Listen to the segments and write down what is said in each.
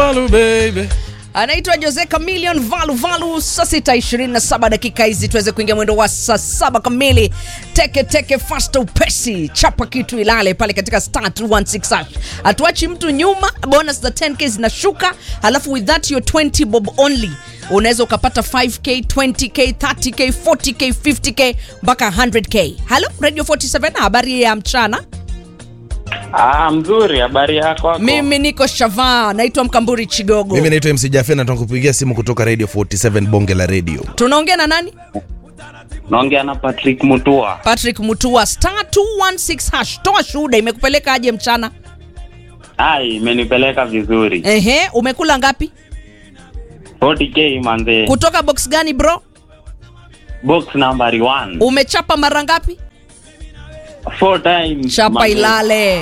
Valu baby. anaitwa Jose Chameleon Valu Valu. Saa sita ishirini na saba dakika hizi tuweze kuingia mwendo wa saa saba kamili. Teke teke fasta upesi, chapa kitu ilale pale katika star 216 hash. Hatuachi mtu nyuma, bonus za 10k zinashuka, halafu with that your 20 bob only unaweza ukapata 5k 20k 30k 40k 50k mpaka 100k. Halo Radio 47, habari ya mchana. Ah, mzuri. Habari yako? wako? Mimi niko Shava, naitwa Mkamburi Chigogo. Mimi naitwa MC Jaffe na tunakupigia simu kutoka Radio 47 bonge la radio. Tunaongea na nani? Naongea na Patrick Mutua. Patrick Mutua star 216 hash. Toa shuhuda, imekupeleka aje mchana? Ai, imenipeleka vizuri. Ehe, umekula ngapi? 40k manze. Kutoka box gani bro? Box number 1. Umechapa mara ngapi? Four times. Chapa manze. ilale.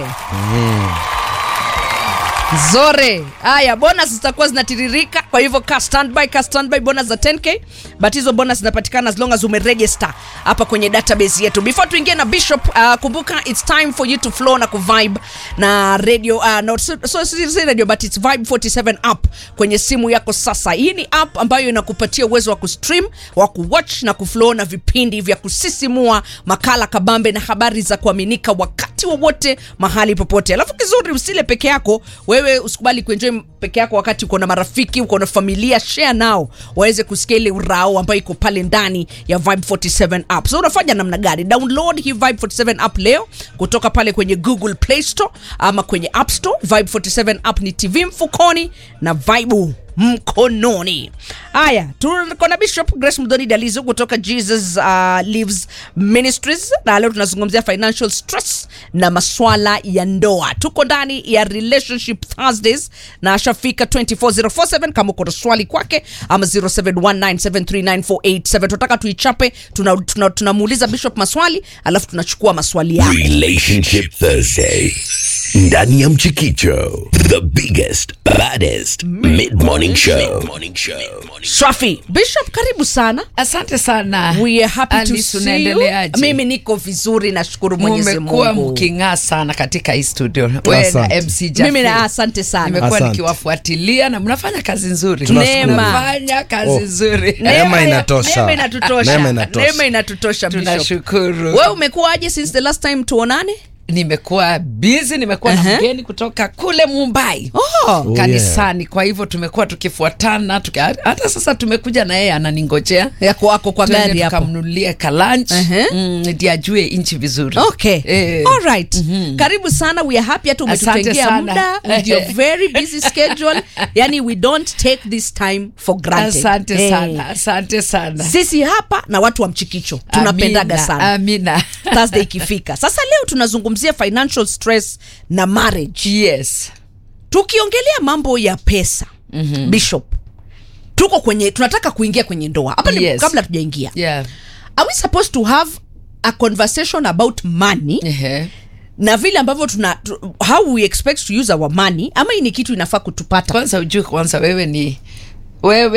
Zore. Haya, bonus zitakuwa zinatiririka, kwa hivyo ka standby, ka standby bonus za 10k, but hizo bonus zinapatikana as long as umeregister hapa kwenye database yetu. Before tuingie na Bishop, uh, kumbuka it's time for you to flow na kuvibe na radio uh, no, so, so, si si radio but it's Vibe 47 app kwenye simu yako sasa. Hii ni app ambayo inakupatia uwezo wa kustream, wa kuwatch na kuflow na vipindi vya kusisimua, makala kabambe na habari za kuaminika wakati wowote mahali popote. Alafu kizuri usile peke yako, wewe usikubali kuenjoy peke yako wakati uko na marafiki, uko na familia, share nao waweze kusikia ile urao ambayo iko pale ndani ya Vibe 47 app. So unafanya namna gani? Download hii Vibe 47 app leo kutoka pale kwenye Google Play Store ama kwenye App Store. Vibe 47 app ni TV mfukoni na Vibe mkononi. Haya, tuko na Bishop Grace Mdoni Dalizo kutoka Jesus uh, Lives Ministries, na leo tunazungumzia financial stress na maswala ya ndoa. Tuko ndani ya Relationship Thursdays na ashafika 24047 kama uko na swali kwake, ama 0719739487 tunataka tuichape, tunamuuliza tuna, tunamuuliza Bishop maswali alafu tunachukua maswali yako. Relationship Thursday. Ndani ya Mchikicho, the biggest, baddest mid-morning show. Mid-morning show. Swafi Bishop, karibu sana. Asante sana. We are happy to Alice, see you. unaendeleaje? Mimi niko vizuri, nashukuru Mwenyezi Mumekuwa Mungu. mking'aa sana katika hii studio. Wewe na Asante. MC Jaffe. Mimi na asante sana. Nimekuwa Asante. nikiwafuatilia na mnafanya kazi nzuri. Tunashukuru. Mnafanya kazi Oh. nzuri. Neema inatosha. Neema inatutosha. Neema inatosha. Neema inatutosha Bishop. Tunashukuru. Wewe umekuwaje since the last time tuonane? Nimekuwa busy, nimekuwa Aha. na mgeni kutoka kule Mumbai. Oh. Oh, kanisani kwa hivyo tumekuwa tukifuatana tuki, hata sasa tumekuja na yeye ananingojea Yako wako kwa Twende gari hapo. tukamnunulie kalanch Aha. mm, ndi ajue nchi vizuri Okay. Eh. All right. Karibu sana. We are happy hata Asante umetutengea sana. muda with your very busy schedule. Yani we don't take this time for granted. asante Eh. sana asante sana Sisi hapa na watu wa mchikicho tunapendaga Amina, sana. amina Thursday ikifika. Sasa leo tunazungumzia financial stress na marriage. yes tukiongelea mambo ya pesa mm-hmm. bishop tuko kwenye tunataka kuingia kwenye ndoa hapa ni Yes. kabla tujaingia yeah are we supposed to have a conversation about money Ehe. na vile ambavyo tuna tu, how we expect to use our money ama hii ni kitu inafaa kutupata kwanza ujue kwanza wewe ni wewe